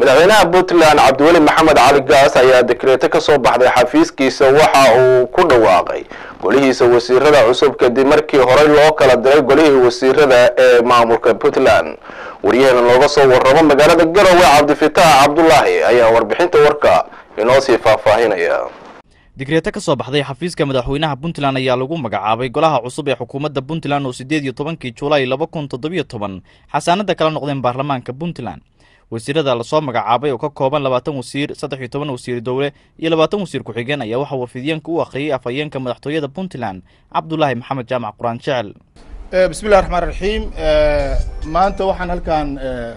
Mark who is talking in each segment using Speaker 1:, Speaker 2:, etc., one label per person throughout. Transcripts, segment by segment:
Speaker 1: madaxweynaha puntland cabdiweli maxamed cali gaas ayaa dekreeto ka soo baxday xafiiskiisa waxa uu ku dhawaaqay golihiisa wasiirada cusub kadib markii horey loo kala diray golihii wasiirada ee maamulka puntland waryaheena looga soo warramo magaalada garowe cabdifitaax cabdulaahi ayaa warbixinta warka inoo sii faahfaahinaya
Speaker 2: digreeto ka soo baxday xafiiska madaxweynaha puntland ayaa lagu magacaabay golaha cusub ee xukuumadda puntland oo siddeed iyo tobankii julaay laba kun toddobiyo toban xasaanada kala noqdeen baarlamaanka puntland wasiirada lasoo magacaabay oo ka kooban labaatan wasiir saddex iyo toban wasiir dowle iyo labaatan wasiir ku-xigeen ayaa waxaa warfidyaenka u akhriyey afhayeenka madaxtooyada puntland cabdulaahi maxamed jaamac quraan jecel
Speaker 3: bismillahi raxmaan raxiim maanta waxaan halkan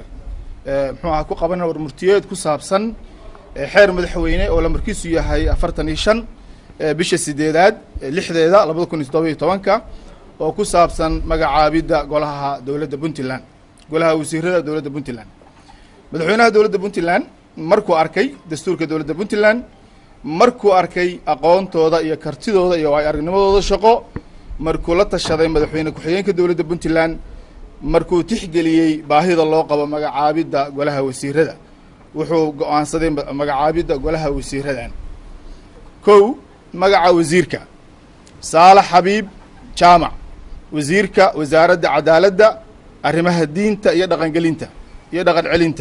Speaker 3: muxuu aha ku qabanana warmurtiyeed ku saabsan xeer madaxweyne oo lamarkiisu yahay afartan iyo shan bisha sideedaad lixdeeda labada kun iyo toddoba iyo tobanka oo ku saabsan magacaabidda golaha dowladda puntland golaha wasiirada dowladda puntland madaxweynaha dowladda puntland markuu arkay dastuurka dowladda puntland markuu arkay aqoontooda iyo kartidooda iyo waay aragnimadooda shaqo markuu la tashaday madaxweyne ku-xigeenka dowladda puntland markuu tixgeliyey baahida loo qabo magacaabidda golaha wasiirada wuxuu go-aansaday magacaabidda golaha wasiiradan kow magaca wasiirka saalax xabiib jaamac wasiirka wasaaradda cadaaladda arrimaha diinta iyo dhaqangelinta iyo dhaqan celinta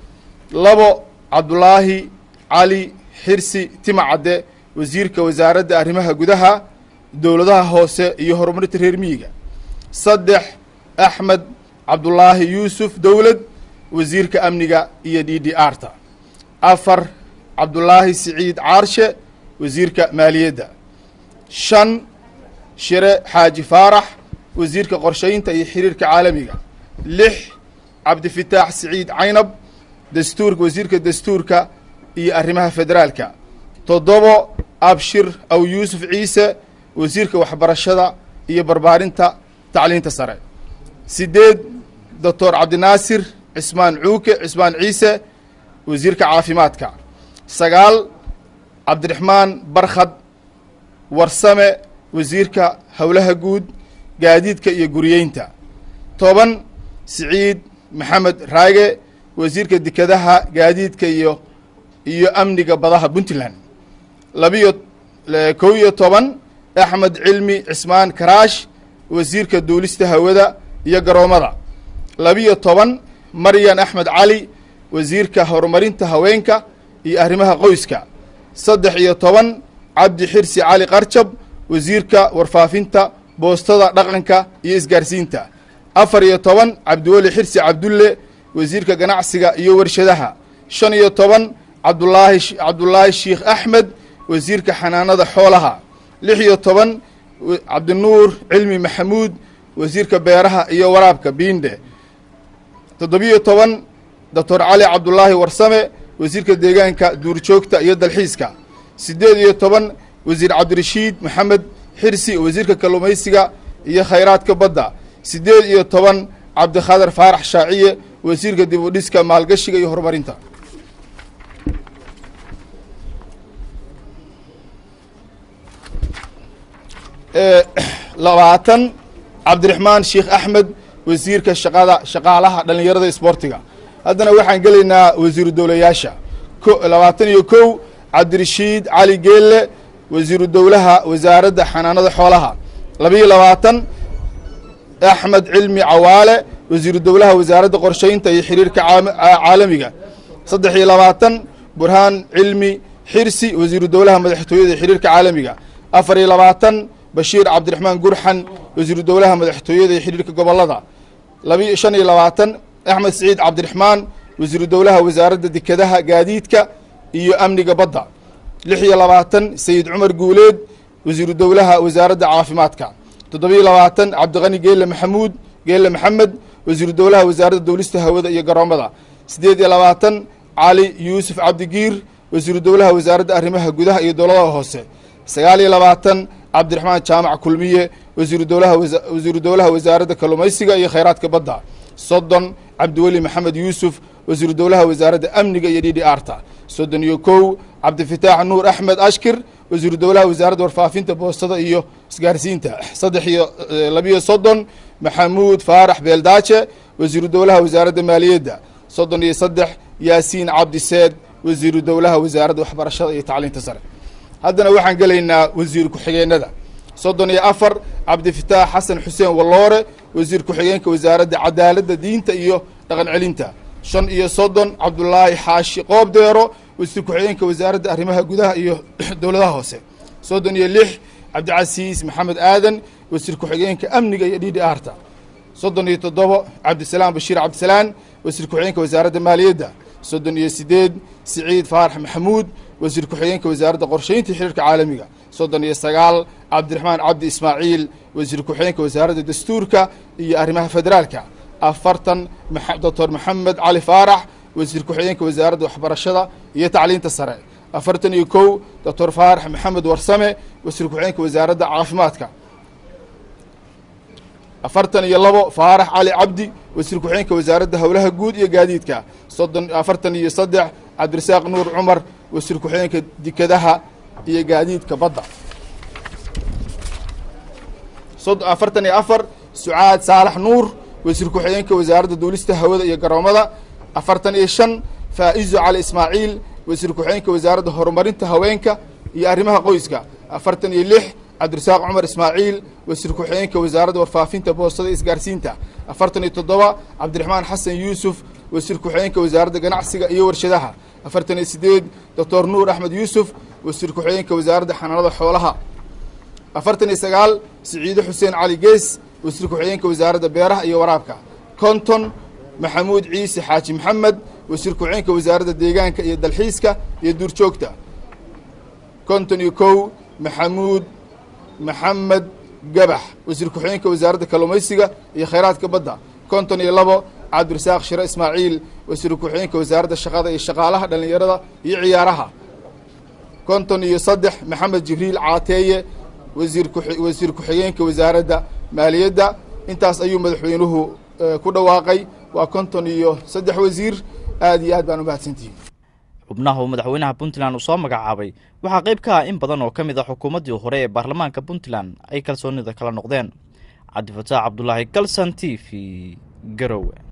Speaker 3: labo cabdulaahi cali xirsi timacadde wasiirka wasaaradda arrimaha gudaha dowladaha hoose iyo horumarinta reer miyiga saddex axmed cabdulaahi yuusuf dowlad wasiirka amniga iyo d d r ta afar cabdulaahi siciid caarshe wasiirka maaliyadda shan shire xaaji faarax wasiirka qorshaynta iyo xiriirka caalamiga lix cabdifitaax siciid caynab dastuurka wasiirka dastuurka iyo arrimaha federaalka toddobo abshir aw yuusuf ciise wasiirka waxbarashada iyo barbaarinta tacliinta sare sideed doctor cabdinaasir cismaan cuuke cismaan ciise wasiirka caafimaadka sagaal cabdiraxmaan barkhad warsame wasiirka howlaha guud gaadiidka iyo guriyeynta toban siciid maxamed raage wasiirka dekedaha gaadiidka iyo iyo amniga badaha puntland labiyo kow iyo toban axmed cilmi cismaan karaash wasiirka duulista hawada iyo garoomada labiyo toban maryan axmed cali wasiirka horumarinta haweenka iyo arrimaha qoyska saddex iyo toban cabdi xirsi cali qarjab wasiirka warfaafinta boostada dhaqanka iyo isgaarsiinta afar iyo toban cabdiweli xirsi cabdulle wasiirka ganacsiga iyo warshadaha shan iyo toban cabdulaahi cabdulaahi sheikh axmed wasiirka xanaanada xoolaha lix iyo toban cabdinuur cilmi maxamuud wasiirka beeraha iyo waraabka biinde toddobiyo toban doctor cali cabdulaahi warsame wasiirka deegaanka duurjoogta iyo dalxiiska siddeed iyo toban wasiir cabdirashiid maxamed xirsi wasiirka kalluumaysiga iyo khayraadka badda siddeed iyo toban cabdikhadar faarax shaaciye wasiirka dib u dhiska maalgashiga iyo horumarinta labaatan cabdiraxmaan sheikh axmed wasiirka shaqada shaqaalaha dhallinyarada isboortiga haddana waxaan gelaynaa wasiiru dowlayaasha ko labaatan iyo kow cabdirashiid cali geelle wasiiru dowlaha wasaaradda xanaanada xoolaha labiiyo labaatan axmed cilmi cawaale wasiiru dowlaha wasaaradda qorshaynta iyo xiriirka caalamiga saddex iyo labaatan burhaan cilmi xirsi wasiiru dowlaha madaxtooyada iyo xiriirka caalamiga afar iyo labaatan bashiir cabdiraxmaan gurxan wasiiru dowlaha madaxtooyada iyo xiriirka gobolada labi shan iyo labaatan axmed siciid cabdiraxmaan wasiiru dowlaha wasaaradda dekedaha gaadiidka iyo amniga badda lix iyo labaatan sayid cumar guuleed wasiiru dowlaha wasaaradda caafimaadka toddobiyo labaatan cabdiqani geelle maxamuud geelle maxamed wasiiru dowlaha wasaaradda dowlista hawada iyo garoomada siddeed iyo labaatan cali yuusuf cabdigiir wasiiru dowlaha wasaaradda arrimaha gudaha iyo dowladaha hoose sagaal iyo labaatan cabdiraxmaan jaamac kulmiye wasiiru dowlaha wasiiru dowlaha wasaaradda kalluumaysiga iyo khayraadka badda soddon cabdiweli maxamed yuusuf wasiiru dowlaha wasaaradda amniga iyo d d r ta soddon iyo kow cabdifitaax nuur axmed ashkir wasiiru dowlaha wasaaradda warfaafinta boostada iyo isgaarsiinta saddex iyo labiyo soddon maxamuud faarax beeldaaje wasiiru dowlaha wasaaradda maaliyadda soddon iyo saddex yaasiin cabdiseed wasiiru dowlaha wasaaradda waxbarashada iyo tacliinta sare haddana waxaan gelaynaa wasiir ku-xigeenada soddon iyo afar cabdifitaax xasan xuseen walloore wasiir ku-xigeenka wasaaradda cadaaladda diinta iyo dhaqan celinta shan iyo soddon cabdulaahi xaashi qoobdeero wasiir ku-xigeenka wasaaradda arrimaha gudaha iyo dowladaha hoose soddon iyo lix cabdicasiis maxamed aadan wasiir ku-xigeenka amniga iyo d d arta soddon iyo toddobo cabdisalaam bashiir cabdisalaan wasiir ku-xigeenka wasaaradda maaliyadda soddon iyo sideed siciid faarax maxamuud wasiir ku-xigeenka wasaaradda qorsheynta xiriirka caalamiga soddon iyo sagaal cabdiraxmaan cabdi ismaaciil wasiir ku-xigeenka wasaaradda dastuurka iyo arrimaha federaalka afartan doctor maxamed cali faarax wasiir ku-xigeenka wasaaradda waxbarashada iyo tacliinta sare afartan iyo kow doctor faarax maxamed warsame wasiir ku-xigeenka wasaaradda caafimaadka afartan iyo labo faarax cali cabdi wasiir ku-xigeenka wasaaradda howlaha guud iyo gaadiidka soddon afartan iyo saddex cabdirasaaq nuur cumar wasiir ku-xigeenka dekadaha iyo gaadiidka badda sod afartan iyo afar sucaad saalax nuur wasiir ku-xigeenka wasaaradda duulista hawada iyo garoomada afartan iyo shan faa'izo cali ismaaciil wasiir ku-xigeenka wasaaradda horumarinta haweenka iyo arrimaha qoyska afartan iyo lix cabdirasaaq cumar ismaaciil wasiir ku-xigeenka wasaaradda warfaafinta boostada isgaarsiinta afartan iyo toddoba cabdiraxmaan xasan yuusuf wasiir ku-xigeenka wasaaradda ganacsiga iyo warshadaha afartan iyo sideed doctor nuur axmed yuusuf wasiir ku-xigeenka wasaaradda xanaanada xoolaha afartan iyo sagaal siciide xuseen cali gees wasiir ku-xigeenka wasaaradda beeraha iyo waraabka konton maxamuud ciise xaaji maxamed wasiir ku-xigeenka wasaaradda deegaanka iyo dalxiiska iyo duurjoogta konton iyo kow maxamuud maxamed gabax wasiir ku-xigeenka wasaaradda kalluumaysiga iyo khayraadka badda konton iyo labo cabdirasaaq shire ismaaciil wasiir ku-xigeenka wasaaradda shaqada iyo shaqaalaha dhallinyarada iyo ciyaaraha konton iyo saddex maxamed jibriil caateeye wasiir ku wasiir ku-xigeenka wasaaradda maaliyadda intaas ayuu madaxweynuhu ku dhawaaqay waa konton iyo saddex wasiir aada iyo aad baan umahadsantihiin
Speaker 2: xubnaha uu madaxweynaha puntland uu soo magacaabay waxaa qayb ka ah in badan oo ka mid a xukuumaddii hore ee baarlamaanka puntland ay kalsoonida kala noqdeen cabdifataax cabdulaahi galsan t v garowe